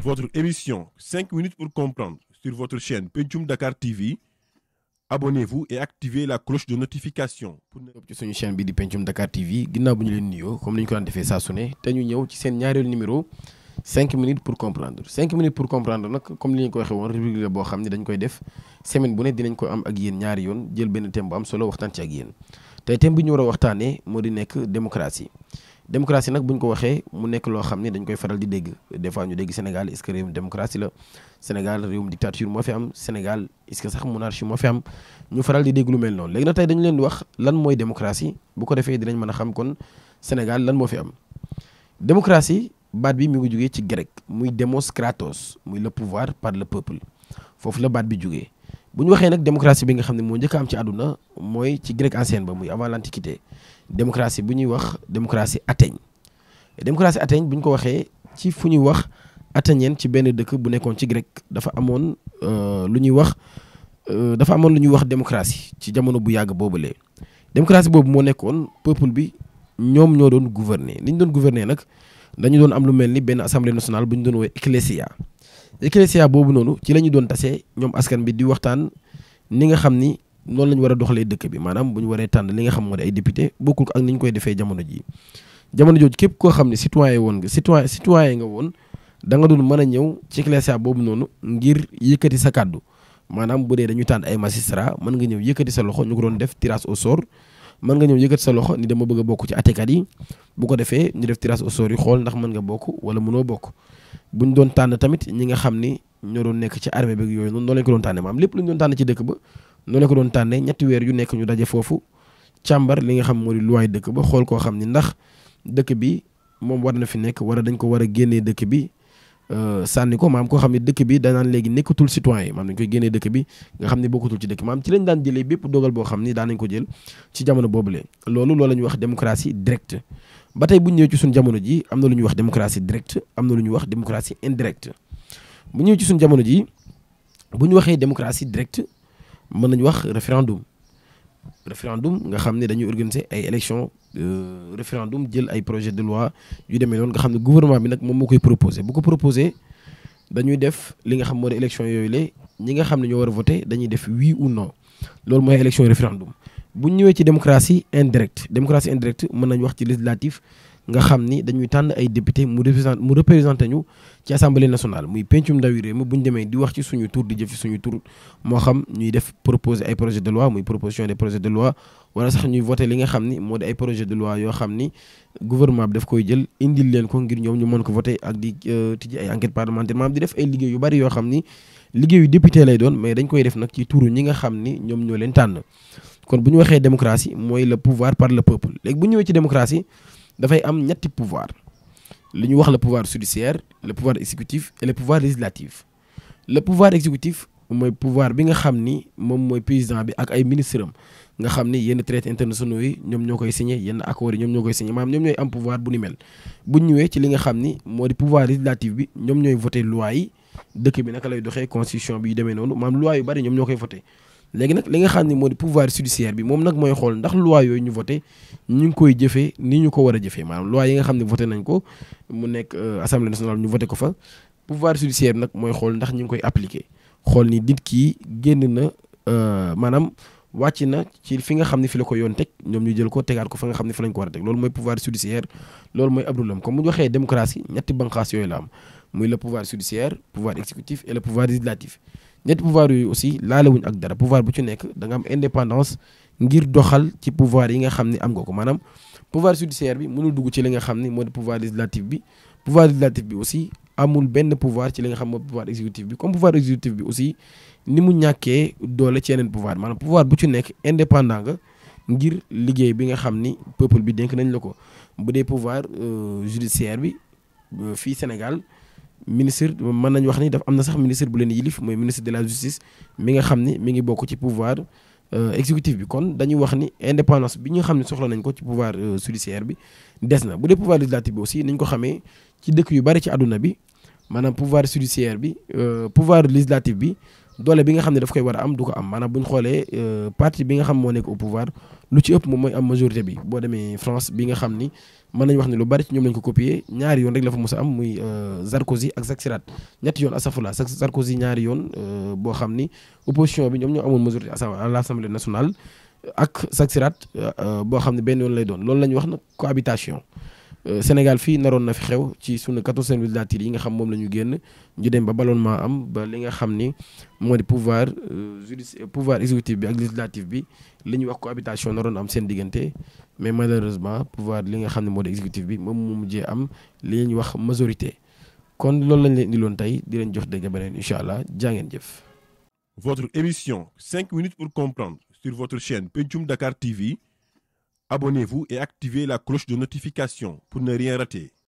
votre émission 5 minutes pour comprendre sur votre chaîne Pencum Dakar TV abonnez-vous et activez la cloche de notification. pour ne ci suñu chaîne bi di Pencum Dakar TV ginnaaw bu ñu leen nuyoo comme ni ñu ko daan defee saa su ne te ñu ñëw ci seen ñaareelu numéro 5 minutes pour comprendre 5 minutes pour comprendre nag comme li ñu ko waxee woon rubrique la boo xam ne dañ koy def semaine bu ne dinañ ko am ak yéen ñaari yoon jël benn thème bu am solo waxtaan ci ak yéen tey thème bi ñu war a waxtaanee moo di nekk démocratie. démocratie nag bu ñu ko waxee mu nekk loo xam ne dañ koy faral di dégg des fois ñu dégg Sénégal est-ce que réewum démocratie la Sénégal réewum dictature moo fi am Sénégal est-ce que sax monarchie moo fi am ñu faral di dégg lu mel noonu léegi nag tey dañu leen di wax lan mooy démocratie bu ko defee dinañ mën a xam kon Sénégal lan moo fi am. démocratie baat bi mi ngi jugee ci grec muy demos kratos muy le pouvoir par le peuple foofu la baat bi jugee bu ñu waxee nag démocratie bi nga xam ne moo njëkk a am ci àdduna mooy ci grec ancienne ba muy avant l'antiquité démocratie bu ñuy wax démocratie Athènes démocratie Athènes bu ñu ko waxee ci fu ñuy wax athénienne ci benn dëkk bu nekkoon ci grec dafa amoon lu ñuy wax dafa amoon lu ñuy wax démocratie ci jamono bu yàgg boobulee démocratie boobu moo nekkoon peuple bi ñoom ñoo doon gouverner li ñu doon gouverner nag dañu doon am lu mel ni benn assemblée nationale bu ñu doon woowee ecclésia ecclésia boobu noonu ci la ñu doon tasee ñoom askan bi di waxtaan ni nga xam ni noonu la ñu war a doxalee dëkk bi maanaam bu ñu waree tànn li nga xam moo di ay député bokkul ak ni ñu koy defee jamono jii jamono jooju képp koo xam ne citoyen woon nga citoyen citoyen nga woon da nga doon mën a ñëw ci ecclésia boobu noonu ngir yëkkati sa kàddu maanaam bu dee dañu tànn ay magistrat mën nga ñëw yëkkati sa loxo ñu ko doon def tirage au sort mën nga ñëw yëkkati sa loxo ni dama bëgg a bokk ci àttekat yi bu ko defee ñu def tirage au sort yi xool ndax mën nga bokk wala mënoo bokk buñ doon tànn tamit ñi nga xam ni ñoo doon nekk ci armée bi yooyu noonu noonu lañ ko doon tànne maam lépp lu ñu doon tànn ci dëkk ba noonu la ko doon tànnee ñetti weer yu nekk ñu daje foofu càmbar li nga xam moo di luwaay dëkk ba xool koo xam ni ndax dëkk bi moom war na fi nekk wala dañ ko war a génnee dëkk bi sànni ko maam koo xam ne dëkk bi danaan léegi nekkatul citoyen maam dañ koy génnee dëkk bi nga xam ne bokkatul ci dëkk maam ci lañ daan jëlee bépp dogal boo xam ni daan nañ ko jël ci jamono boobule loolu loolu la ñuy wax démocratie directe ba tey bu ñu ñëwee ci suñu jamono ji am na lu ñuy wax démocratie directe am na lu ñuy wax démocratie indirecte bu ñëwee ci suñu jamono ji bu ñu waxee démocratie directe mën nañu wax référendum référendum nga xam ne dañuy organiser ay élections référendum jël ay projet de loi yu demee noonu nga xam ne gouvernement bi nag moom moo koy proposé bu ko proposé dañuy def li nga xam moo di élection yooyu la ñi nga xam ne ñoo war a voté dañuy def oui ou non loolu mooy élection référendum bu ñu ñëwee ci démocratie indirecte démocratie indirecte mën nañu wax ci législatif nga xam ni dañuy tànn ay député mu représenté mu représenté ñu ci assemblée nationale muy pencum ndawi réew mi bu ñu demee di wax ci suñu tur di jëf ci suñu tur moo xam ñuy def proposer ay projet de loi muy proposition des projets de loi wala sax ñuy voté li nga xam ni moo di ay projet de loi yoo xam ni gouvernement bi daf koy jël indil leen ko ngir ñoom ñu mën ko voté ak di tijji ay enquête parlementaire maanaam di def ay liggéey yu bari yoo xam ni liggéeyu député lay doon mais dañ koy def nag ci turu ñi nga xam ni ñoom ñoo leen tànn kon bu ñu waxee démocratie mooy le pouvoir par le peuple léegi bu ñëwee ci démocratie dafay am ñetti pouvoir li ñu wax le pouvoir judiciaire le pouvoir exécutif et le pouvoir législatif le pouvoir exécutif mooy pouvoir bi nga xam ni moom mooy président bi ak ay ministre am nga xam ni yenn traités internationaux yi ñoom ñoo koy signé yenn accords yi ñoom ñoo koy signé maanaam ñoom ñooy am pouvoir bu ni mel bu ñu ñëwee ci li nga xam ni moo di pouvoir législatif bi ñoom ñooy voté loi yi dëkk bi naka lay doxee constitution bi yu demee noonu maanaam loi yu bari ñoom ñoo koy voté léegi nag li nga xam ne moo di pouvoir judiciaire bi moom nag mooy xool ndax loi yooyu ñu voté ñu ngi koy jëfee ni ñu ko war a jëfee maanaam loi yi nga xam ne voté nañ ko mu nekk assemblée nationale ñu voté ko fa pouvoir judiciaire bi nag mooy xool ndax ñu ngi koy appliqué xool ni nit kii génn na maanaam wàcc na ci fi nga xam ne fi la ko yoon teg ñoom ñu jël ko tegaat ko fa nga xam ne fi lañ ko war a teg loolu mooy pouvoir judiciaire loolu mooy ab rôlam comme bu ñu waxee démocratie ñetti banqaas yooyu la am muy le pouvoir judiciaire pouvoir exécutif et le pouvoir législatif ñetti pouvoir yooyu aussi laalewuñ ak dara pouvoir bu ci nekk da nga am indépendance ngir doxal ci pouvoir yi nga xam ne am nga ko maanaam pouvoir judiciaire bi mënul dugg ci li nga xam ne moo di pouvoir législatif bi pouvoir législatif bi aussi amul benn pouvoir ci li nga xam moo pouvoir exécutif bi comme pouvoir exécutif bi aussi ni mu ñàkkee doole ci yeneen pouvoir maanaam pouvoir bu ci nekk indépendant nga ngir liggéey bi nga xam ni peuple bi dénk nañ la ko bu dee pouvoir judiciaire bi fii Sénégal ministre mën nañu wax ni daf am na sax ministre bu leen yilif mooy ministre de la justice mi nga xam ni mi ngi bokk ci pouvoir exécutif bi kon dañuy wax ni indépendance bi ñu xam ne soxla nañ ko ci pouvoir judiciaire bi des na bu dee pouvoir législatif bi aussi niñ ko xamee ci dëkk yu bari ci àdduna bi maanaam pouvoir judiciaire bi pouvoir législatif bi doole bi nga xam ne daf koy war a am du ko am maanaam bu ñu xoolee parti bi nga xam moo nekk au pouvoir lu ci ëpp moom mooy am majorité bi boo demee France bi nga xam ni mën nañu wax ne lu bari ci ñoom lañ ko copier ñaari yoon rek la fa mos a am muy Sarkozy ak Jacques Chirac ñetti yoon asafula Sarkozy ñaari yoon boo xam ni opposition bi ñoom ñoo amoon majorité à l'Assemblée nationale ak Jacques Chirac boo xam ne benn yoon lay doon loolu la ñu wax nag cohabitation Sénégal fii naroon na fi xew ci sunu 14 législatives yi nga xam moom la ñu génn ñu dem ba ballonnement am ba li nga xam ni moo di pouvoir judici pouvoir exécutif bi ak législatif bi li ñuy wax cohabitation naroon am seen diggante mais malheureusement pouvoir li nga xam ne moo di exécutif bi moom mu mujjee am li ñuy wax majorité kon loolu lañ leen indiloon tey di leen jox dégg beneen incha allah jaa ngeen jëf. Votre émission 5 minutes pour comprendre sur votre chaîne Pencum Dakar TV. Abonnez-vous et activez la cloche de notification pour ne rien rater.